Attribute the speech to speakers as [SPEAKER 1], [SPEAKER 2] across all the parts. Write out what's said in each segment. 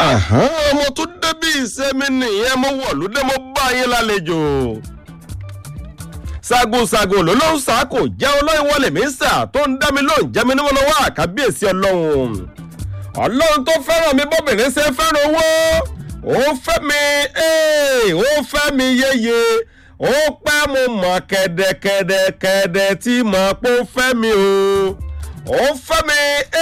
[SPEAKER 1] mo tún débi ìsẹ́mi nìyẹn mo wọ̀lú dé mo bá yín lálejò sagosago ló ló ń sá kò jẹ́ olóyin wọlé mi sà tó ń dá mi lóhùn jẹ́ mi níwọ̀n lọ́wọ́ àkábíyèsí ọlọ́run ọlọ́run tó fẹ́ràn mi bọ́bìnrin ṣe fẹ́ràn owó ó fẹ́ mi ó fẹ́ mi yéye ó pẹ́ mo mọ̀ kẹ̀dẹ̀kẹ̀dẹ̀kẹ̀dẹ̀ tí mo pọ́ fẹ́ mi o ó fẹ́ mi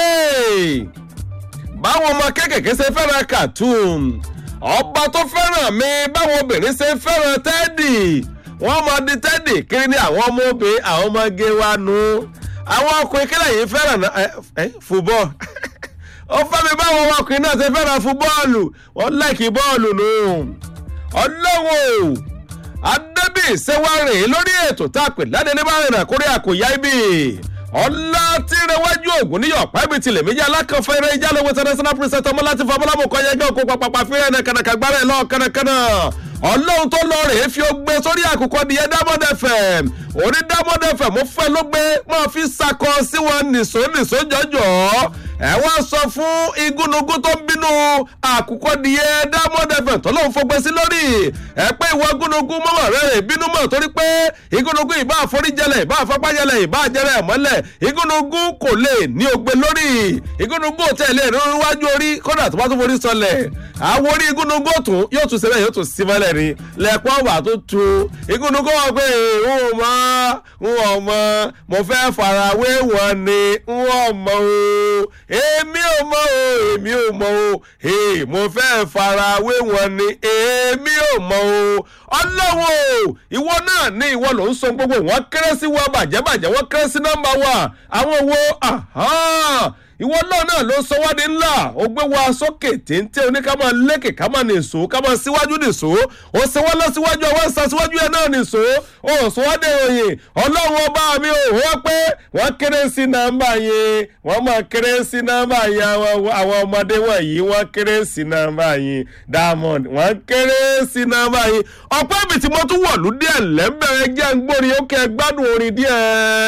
[SPEAKER 1] báwọn ọmọ kéékèèké ṣe fẹ́ràn cartoon ọba tó fẹ́ràn mi báwọn obìnrin ṣe fẹ́ràn tẹ́dì wọ́n mọ di tẹ́dì kiri ní àwọn ọmọ obìnrin àwọn ọmọge wa nu àwọn ọkùnrin kílẹ̀ yìí fẹ́ràn fúbọ́ọ̀ ó fẹ́ mi báwọn ọmọkùnrin náà ṣe fẹ́ràn fún bọ́ọ̀lù wọ́n láìkí bọ́ọ̀lù nù. ọlọ́wọ́ adébí ṣẹ́wárì lórí ètò tá a pè láde ní báyìí náà kórè àkòyá ibi ọlá tí rẹwájú ògùn níyọ̀ pẹ́ẹ́bì tilẹ̀ méjì alákànfẹ́ eré ìjà lọ́wọ́ international president ọmọ láti fọ ọmọlámù kọ́ yẹn gẹ́ òkú pàpàpà fírẹ́ ẹ̀nà kànàkà gbára ẹ̀ lọ́ọ̀ kànàkànà ọlọ́run tó lọ rèé fi ó gbé sórí àkùkọ nìyẹn diamond fm orí diamond fm ó fẹ́ ló gbé máa fi sakọ sí wọn nìṣó nìṣó jọjọ ẹ wá sọ fún igúnnugún tó ń bínú àkùkọ nìyẹn diamond fm tó lóun fọgbẹ́ sí lórí ẹ pé ìwọ igúnnugún mọ́mọ́ rẹ̀ rè bínú mọ́ torí pé igúnnugún ìbá àforíjẹlẹ̀ ìbá àfapájẹlẹ̀ ìbá àjẹrẹ̀ mọ́lẹ̀ igúnnugún kò lè ní ogbe lórí igúnnugún ò tẹ̀lé ìrúwájú orí kódà tó bá tó forí sọlẹ̀ àwọn orí igúnnugún tún yóò tún sẹ́lẹ̀ yóò tún sí mọ́lẹ̀ rí lẹ́pọ̀ wà tó tu igúnnugún wọn pé n ò mọ n ò mọ mo fẹ́ farawé wọn ni n ò mọ o èmi ò mọ o èmi ò mọ o mo fẹ́ farawé wọn ni èmi ò mọ o ọlọ́wọ́ ìwọ náà ní ìwọ ló ń sọ gbogbo wọn kéré sí wọn bàjẹ́ bàjẹ́ wọn kéré sí nọ́mbà wa àwọn wo ìwọ náà náà ló sọ wá ní ńlá ó gbé wa sókè téńté oníká máa lékè ká máa nìṣó ká máa síwájú nìṣó ó ṣe wá lọ síwájú àwọn ẹ̀sán síwájú ẹ̀ náà nìṣó ó sọ wá dé òyìn ọlọ́run ọba mi ò wọ́n pé wọ́n kéré sí nọ́mbà yẹn wọ́n máa kéré sí nọ́mbà yẹn àwọn ọmọdé wọ̀nyí wọ́n kéré sí nọ́mbà yẹn diamond wọ́n kéré sí nọ́mbà yẹn ọ̀pẹ́ mi tí mo tún wọ̀lú díẹ̀ lẹ́ńbẹ̀rẹ̀ jẹ́ ń gbórí ó kẹ́ gbádùn orin díẹ̀.